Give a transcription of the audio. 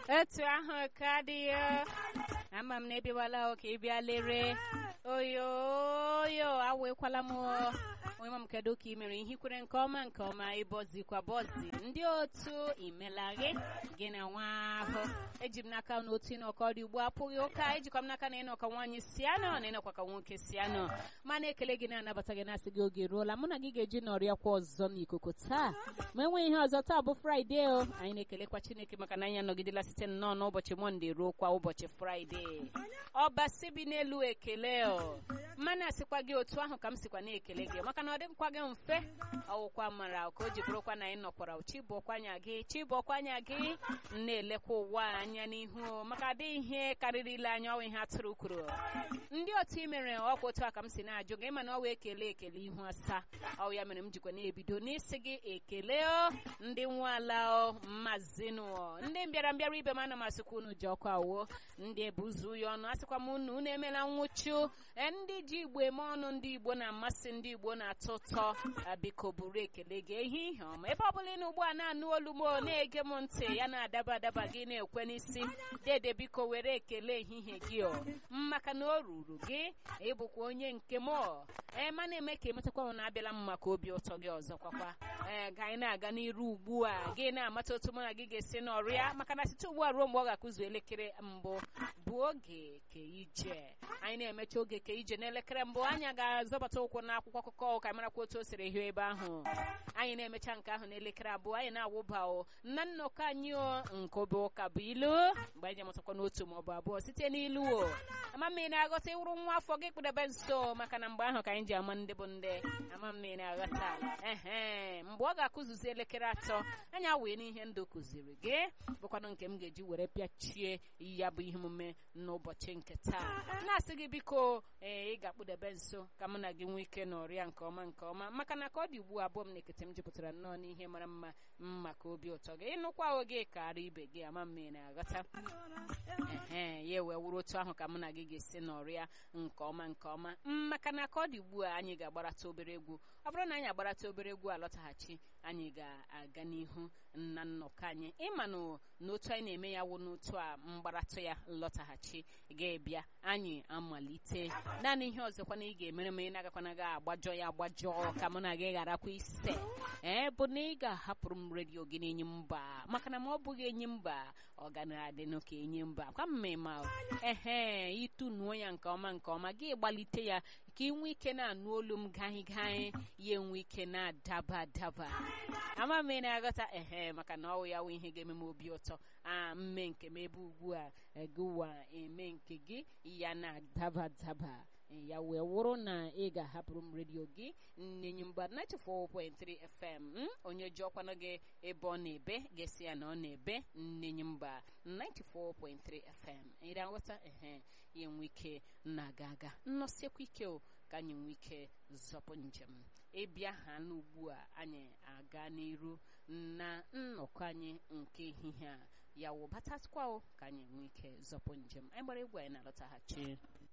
etu ahụ ka dị ya ama m na ebiwala ka ị bịa lere oyoyo awekwala m onye ma m kedu ka ị mere ihe kwere nke ọma nke ọma ịbọzikwa bọzi ndị otu imelaghe gị na nwa ahụ eji m n'aka na otu ịnọkọ dị ugbu apụghị ụka ejikwa m n'aka na ịnọkọ nwaanyị si anọ na ịnọkwa ka nwoke si anọ ma na-ekele gị na-anabata gị na-asị gị oge ruola mụ na gị ga-eji nọrịakwa ọzọ n'ikuku taa ma enweghị ihe ọzọ taa bụ fraịde o anyị na-ekelekwa chineke maka na anyị anọgidela site nnọọ n'ụbọchị mọnde ruo kwa ụbọchị fraịde ọbasi bi n'elu ekele o mmanụ asịkwa gị otu ahụ ka m sikwa na-ekele gị maka na ọ dịkwa gị mfe ọwụkwa mara ka o ji bụrụkwa na anyị nọkwara chibọkwanya gị chibọkwanya gị na-elekwa ụwa anya n'ihu maka adịghị ihe karịrị ile anya ọwa ihe atụrụ kwuru ndị otu i mere ọkwa otu a ka m si na-ajụ gị ma na ọwa ekele ekele ihu asaa ọ ya mere m jikwa na-ebido n'isi gị ekele o ndị nwe ala o mmazinụ ndị mbịara mbịara ibe m ana m asịkwa unu ji ọkụ awuo ndị ebuzu ya ọnụ asịkwa m unu unu emela nwụchu ndị ji igbo eme ọnụ ndị igbo na-amasị ndị igbo na-atọ ụtọ biko buru ekele gị ehihie ọma ebe ọ bụla ị na ugbu a na-anụ olu m na-ege m ntị ya na-adaba adaba gị na-ekwe n'isi dede biko were ekele ehihie gị o maka na o ruru gị ịbụkwa onye nke m ee ma na-eme ka emetakwa na abịala m maka obi ụtọ gị ọzọ kwakwa ee ga anyị na-aga n'iru ugbu a gị na-amata otu mụ na gị ga-esi n'ọrịa maka na site ugbu a ruo mgbe ọ ga-akụzu elekere mbụ bụ oge ke ije anyị na-emecha oge ke ije n'elekere mbụ anyị ga-azọbata ụkwụ n'akwụkwọ akụkọ ka marakwa otu o siri hie ebe ahụ anyị na-emecha nke ahụ n'elekere abụọ anyị na-awụba o na nnọkọ anyị o nke obe ụka bụ ilu mgbe anyị amụtakwa n'otu maọbụ abụọ site n'ilu o ama m ị na-aghọta ịwụrụ nwa afọ gị kpụdebe nso maka na mgbe ahụ ka anyị ji ama ndị bụ ndị ama m ị na-aghọta ehe mgbe ọ ga-akụzuzi elekere atọ anyị awee n'ihe ndụ kụziri gị bụkwanụ nke m ga-eji were pịachie ya bụ ihe omume n'ụbọchị nke taa na-asị gị biko ee ị ga-akpụdebe nso ka mụ na gị nwee ike n'ọrịa nke ọma nke ọma maka na ka ọ dị ugbu abụọ m na-ekete m jupụtara nnọọ n'ihe mara mma maka obi ụtọ gị ịnụkwa oge karịa ibe gị ama m ị na-aghọta ehe ya wee wụrụ otu ahụ ka mụ na gị ga-esi n'ọrịa nke ọma nke ọma maka na ka ọ dị ugbu a anyị ga-agbarata obere egwu ọ bụrụ na anyị agbarata obere egwu alọtaghachi anyị ga-aga n'ihu na nnọkọ anyị ịma n'otu anyị na-eme ya wụ n'otu a mgbaratụ ya lọtaghachi ga-ebịa anyị amalite naanị ihe ọzọkwa na ị ga-emere m ị na-agakwana gị agbajọ ya agbajọ ka mụ na gị gharakwa ise ee bụ na ị ga-ahapụrụ m redio gị n'enyi mba maka na ma ọ bụghị enyi mba ọ ga na-adịnụ ka enyi mba kwa mmemme ehe ịtụnuo ya nke ọma nke ọma gị gbalite ya ka ị nwee ike na-anụ olu m gaghị gaghị ya enwe ike na-adaba adaba ama m ị na-aghọta ehe maka na ọwụ ya wụ ihe ga-eme m obi ụtọ a mme nke m ebe ugbu a gụwa eme nke gị ya na-adaba adaba ya wee wụrụ na ị ga-ahapụrụ m redio gị nnenyi mgba 94.3 FM onye ji ọkwanụ gị ebe ọ na-ebe ga-esi ya na ọ na-ebe nnenyi mgba 94.3 FM ị na-aghọta ehe ya enwe ike na-aga aga nnọsiekwa ike o ka anyị nwee ike zọpụ njem ịbịa ha n'ugbu a anyị aga n'iru na nnọkọ anyị nke ehihie a ya wụ batakwa o ka anyị nwee ike zọpụ njem anyị gbara egwu anyị na-alọtaghachi